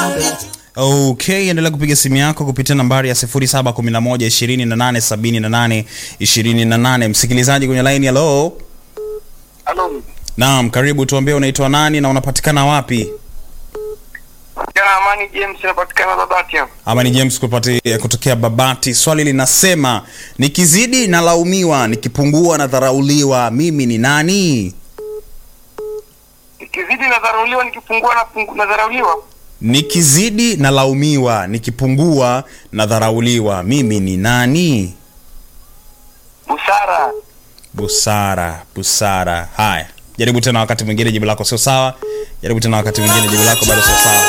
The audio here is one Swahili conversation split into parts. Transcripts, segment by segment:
Okay, endelea kupiga simu yako kupitia nambari ya 0711287828. Msikilizaji kwenye line, hello. Halo. Naam, karibu, tuambie unaitwa nani na unapatikana wapi? Jana Amani James napatikana Babati hapo. Ama ni James kupati, kutokea Babati. Swali linasema nikizidi nalaumiwa, nikipungua nadharauliwa, mimi ni nani? Nikizidi nadharauliwa, nikipungua na pungu nadharauliwa. Nikizidi nalaumiwa, nikipungua nadharauliwa, mimi ni nani? Busara. Busara, busara. Haya, jaribu tena wakati mwingine, jibu lako sio sawa. Jaribu tena wakati mwingine, jibu lako bado sio sawa.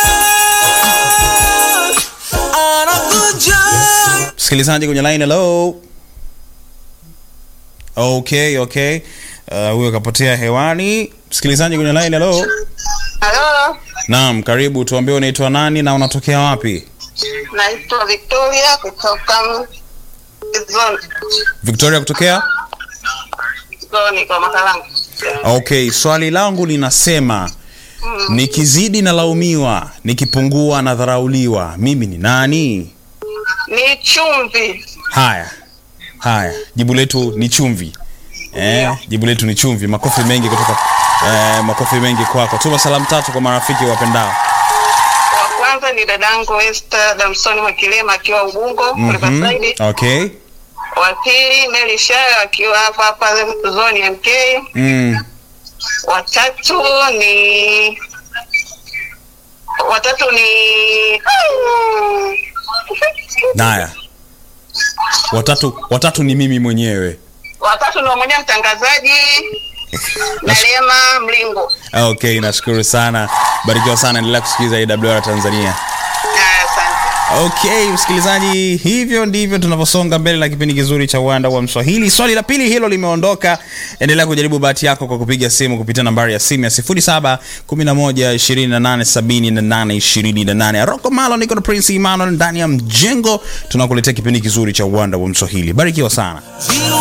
Msikilizaji kwenye line, hello. Okay, okay. Uh, huyo kapotea hewani. Msikilizaji kwenye line, hello. Halo, Naam, karibu. Tuambie unaitwa nani na unatokea wapi? naitwa Victoria kutoka Zoni, Victoria kutokea? Zoni kwa Makalangu. Okay, swali langu linasema nikizidi nalaumiwa, nikipungua nadharauliwa, mimi ni nani? Ni chumvi. Haya, haya, jibu letu ni chumvi. Eh, jibu letu ni chumvi. Makofi mengi kutoka eh, makofi mengi kwako. Tuma salamu tatu kwa marafiki wapendao. Wa kwanza ni dadangu Esther Damsoni Mwakilema akiwa Ubungo Mhm. Riverside. Okay. Wa pili Mary Shayo akiwa hapa hapa Zoni MK. Mm. Wa tatu ni watatu ni Haya. Watatu watatu ni mimi mwenyewe. watatu ni mmoja mtangazaji na Lema Mlingo. Okay, nashukuru sana. Barikiwa sana, endelea kusikiliza AWR Tanzania. Haya, Asante. Okay, msikilizaji, hivyo ndivyo tunavyosonga mbele na kipindi kizuri cha uwanda wa Mswahili. Swali la pili hilo limeondoka. Endelea kujaribu bahati yako kwa kupiga simu kupitia nambari ya simu ya 0711287828. Rocco Malo, niko na Prince Emmanuel ndani ya mjengo, tunakuletea kipindi kizuri cha uwanda wa Mswahili. Barikiwa sana.